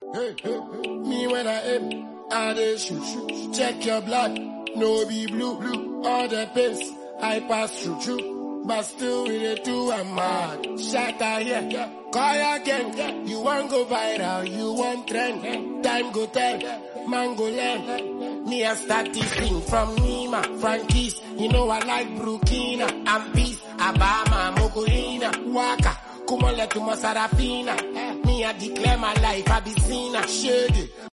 Hey, hey, hey. Me when I aim, I dey shoot, shoot. Check your blood, no be blue, blue. All the pains I pass through, through. But still we dey do I'm mad. Shatter here, call your gang. You want go viral, you want trend. Time go tell, man go learn. Me I start this thing from Nima, Frankie's. You know I like Burkina, and Peace, Abama, Mogolina, Waka. Kumole to Sarafina. Me I declare my life, I be seen a shady.